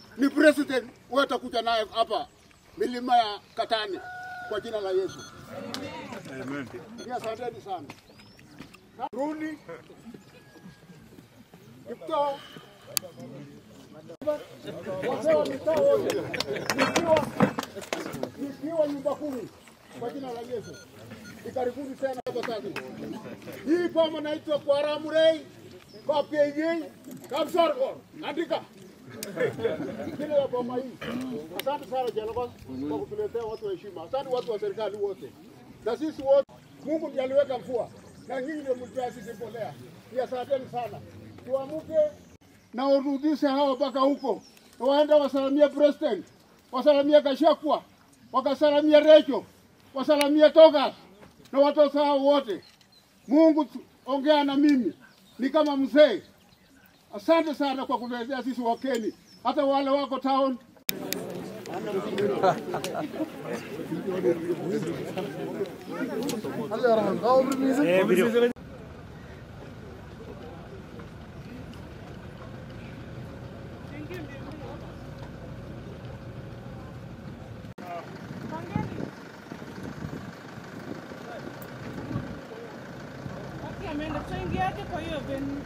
ni president, wewe utakuja naye hapa milima ya Katani kwa jina la Yesu. Amen. Asanteni sana. Runi Kiptoo wazee wa mitaa wote, nikiwa nikiwa nyumba kumi kwa jina la Yesu. Ikaribuni tena hapa sasa. Hii boma naitwa kwa Ramurei, kwa PJ, Kamsargo. Andika. Jina la boma hii. Asante sana Jelago kwa kutuletea watu wa heshima. Asante watu wa serikali wote. Na sisi wote Mungu ndiye aliweka mvua. Na nyinyi ndio mlitoa sisi mbolea. Ni asanteni sana. Tuamuke na urudishe hawa mpaka huko. Waende wasalamie president, wasalamie Gachagua, wakasalamie Recho, wasalamie Togas na watoto hao wote. Mungu tu- ongea na mimi, ni kama mzee. Asante sana kwa kutuletea sisi Wakeni, hata wale wako town Okay, ameenda tuingiaje kwa hiyo venue?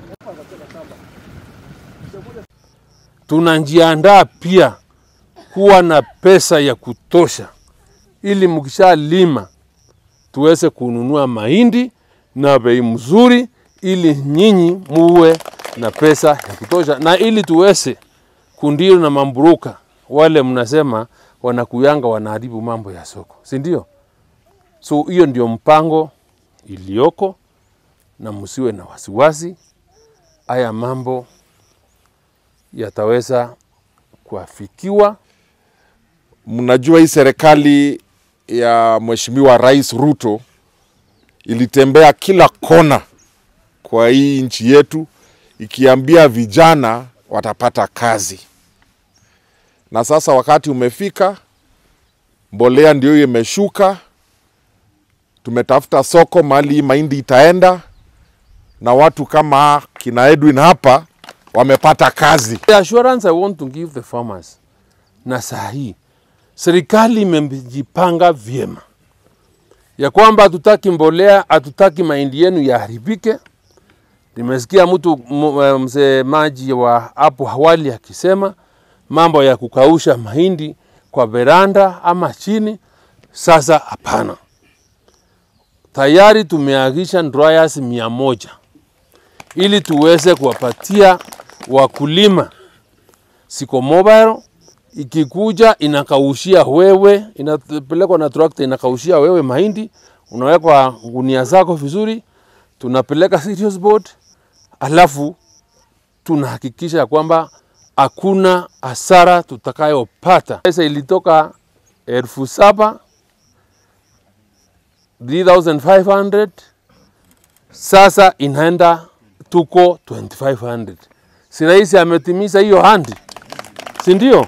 tunajiandaa pia kuwa na pesa ya kutosha, ili mkishalima tuweze kununua mahindi na bei mzuri, ili nyinyi muwe na pesa ya kutosha, na ili tuweze kundio na mamburuka wale mnasema wanakuyanga wanaharibu mambo ya soko, si ndio? So hiyo ndio mpango iliyoko, na msiwe na wasiwasi. Haya mambo yataweza kuafikiwa. Mnajua hii serikali ya Mheshimiwa Rais Ruto ilitembea kila kona kwa hii nchi yetu ikiambia vijana watapata kazi, na sasa wakati umefika, mbolea ndio hiyo imeshuka, tumetafuta soko mahali hii mahindi itaenda, na watu kama kina Edwin hapa wamepata kazi. The assurance I want to give the farmers na saa hii serikali imejipanga vyema ya kwamba hatutaki mbolea, hatutaki mahindi yenu yaharibike. Nimesikia mtu m- eh, msemaji wa hapo awali akisema mambo ya kukausha mahindi kwa veranda ama chini. Sasa hapana, tayari tumeagisha dryers mia moja ili tuweze kuwapatia wakulima siko mobile ikikuja inakaushia wewe, inapelekwa na trakta inakaushia wewe mahindi, unawekwa gunia zako vizuri, tunapeleka serious board, alafu tunahakikisha ya kwamba hakuna hasara tutakayopata. Pesa ilitoka elfu saba 3500 sasa inaenda tuko 2500 si rais ametimiza hiyo handi si ndio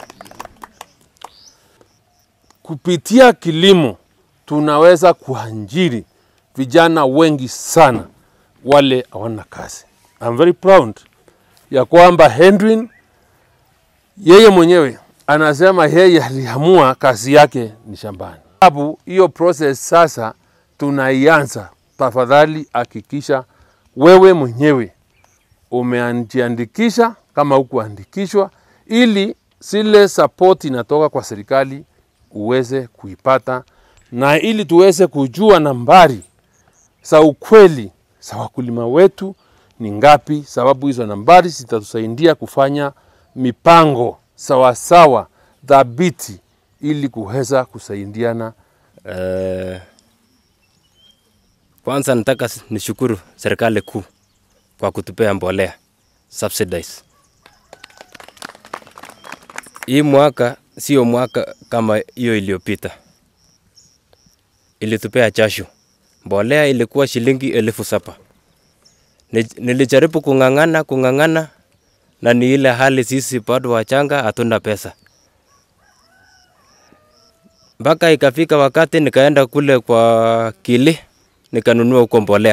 kupitia kilimo tunaweza kuajiri vijana wengi sana wale hawana kazi I'm very proud ya kwamba Henry yeye mwenyewe anasema yeye aliamua kazi yake ni shambani. Sababu hiyo process sasa tunaianza. Tafadhali hakikisha wewe mwenyewe umejiandikisha kama hukuandikishwa, ili zile support inatoka kwa serikali uweze kuipata, na ili tuweze kujua nambari za ukweli za wakulima wetu ni ngapi, sababu hizo nambari zitatusaidia kufanya mipango sawasawa dhabiti ili kuweza kusaidiana Eh, kwanza nataka s- nishukuru serikali kuu kwa kutupea mbolea subsidize. Hii mwaka sio mwaka kama hiyo iliyopita, ilitupea jasho. Mbolea ilikuwa shilingi elfu saba. Ni- Nilijaribu kung'ang'ana kung'ang'ana, na ni ile hali sisi bado wachanga, hatuna pesa mpaka ikafika wakati nikaenda kule kwa Kili nikanunua huko mbolea.